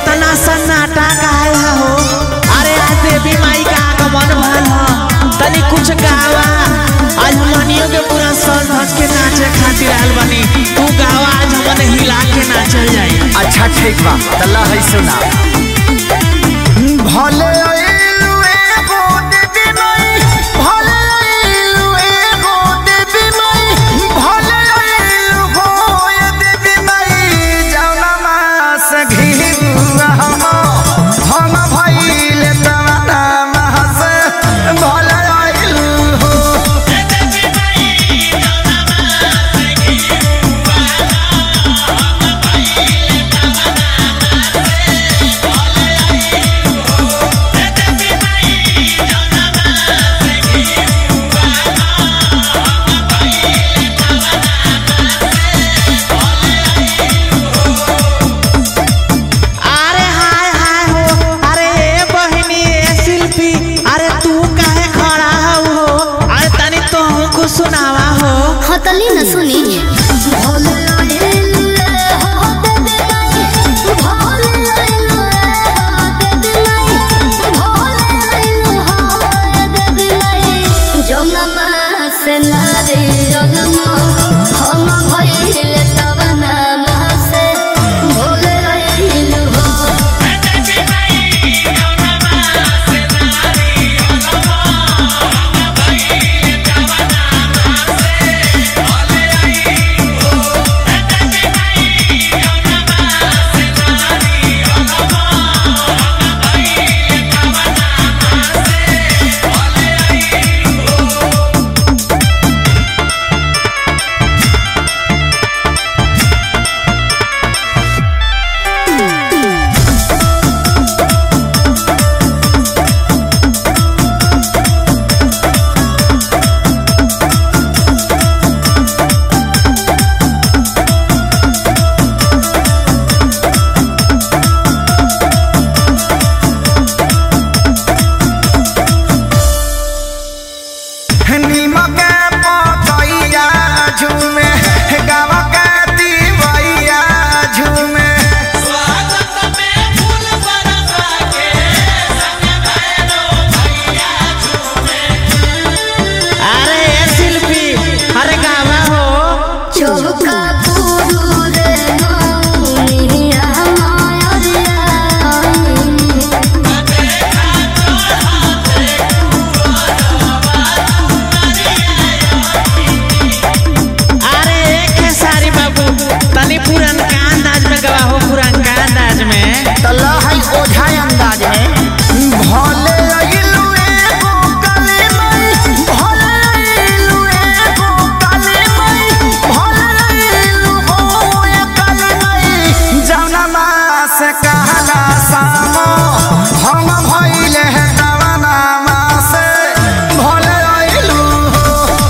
इतना सन्नाटा काहे है हो अरे आज देवी माई का आगमन भल ह तनी कुछ गावा आज मनियो के पूरा सर धस के नाचे खातिर आयल बनी तू गावा आज हमने हिला के नाचल जाई अच्छा ठीक बा तल्ला है सुना भले आइलू एगो देवी माई भले आइलू एगो देवी माई भले आइलू हो ये देवी माई जौना मास घिबुआ हम हम भइले तवना महस भले आइलू हो अरे हाय हाय हो अरे ए बहिनी ए शिल्पी अरे तू काहे खड़ा हो अरे तनी तो हमको सुनावा हो हतली न सुनी से नारे जगमा हम भइले तब नामा से भोले रहिलु हो नीमक पतैया झूमे गावा के दिवैया झूमे अरे ए शिल्पी अरे गावा हो चौका पूरू रे मौनिया मायरिया अरे एक है सारी बाबू तनी पुरनका अंदाज में गवा हो पुरनका अंदाज में तल्ला है ओझा अंदाज में भले अइलू एगो काली माई भले अइलू एगो काली माई भले अइलू हो ये काली माई जौना मास कहला सामो हम भइले हैं दवाना मास भले अइलू हो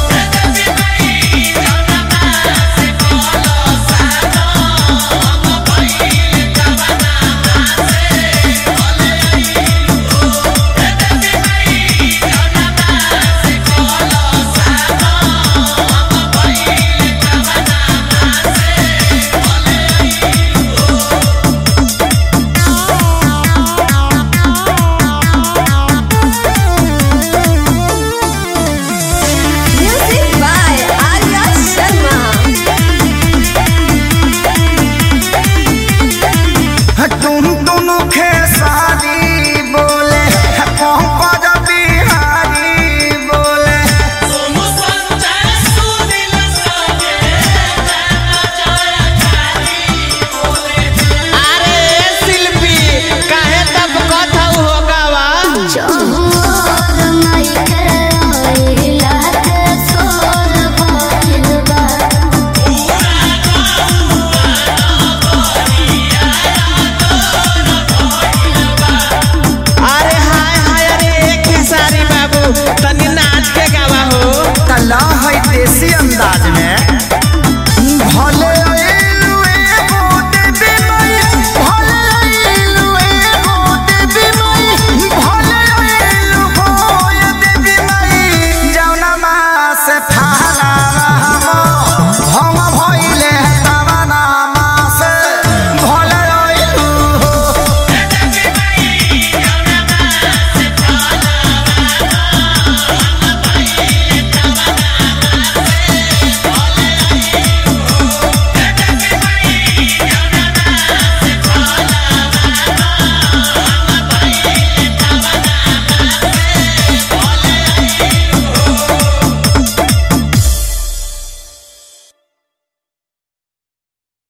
म्यूजिक बाय आर्या शर्मा तुम तुम खेसारी बोले पंकज बिहारी बोले अरे ए शिल्पी काहे तब कथा हो गावा चोर माई के आइला के सोर भइल बा अरे हाय हाय अरे एक है सारी बाबू तनी नाच के गावा हो तल्ला है देसी अंदाज में